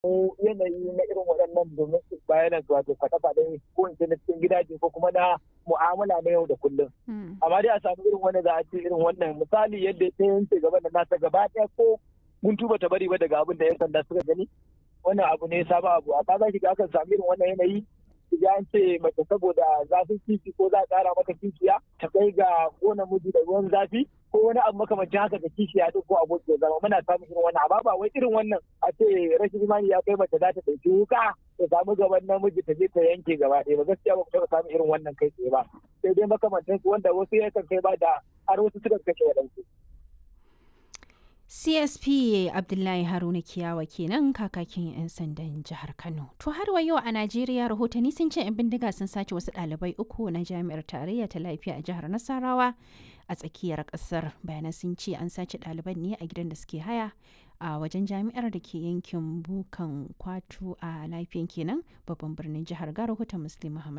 yanayi na irin waɗannan domin su bayanan wato faɗe-faɗe ko in na cikin gidaje ko kuma na mu'amala na yau da kullum. Amma dai a samu irin wani za a ce irin wannan misali yadda ta yanke gaba da nasa gaba ɗaya ko mun tuba ta bari ba daga abin da 'yan sanda suka gani. Wannan abu ne sabon abu a za ki ga akan samu irin wannan yanayi ya an ce mace saboda zafin kifi ko za a ƙara mata kishiya ta kai ga kona miji da ruwan zafi ko wani abu makamancin haka da kishiya duk ko aboki zama muna samun irin wannan amma ba wai irin wannan a ce rashin imani ya kai mace za ta ɗauki wuka ta samu gaban namiji ta je ta yanke gaba ɗaya ba gaskiya ba ku taɓa samun irin wannan kai tsaye ba sai dai makamantan su wanda wasu yakan kai ba da har wasu suka kashe waɗansu. CSP Abdullahi Haruna Kiyawa kenan kakakin 'yan sandan jihar Kano. To har wa yau a Najeriya rahotanni sun ce 'yan bindiga sun sace wasu ɗalibai uku na jami'ar tarayya ta lafiya a jihar Nasarawa a tsakiyar ƙasar. Bayanan sun ce an sace ɗaliban ne a gidan da suke haya a wajen jami'ar da ke yankin Bukan Kwatu a lafiyan kenan babban birnin jihar ga rahoton Muslim Muhammad.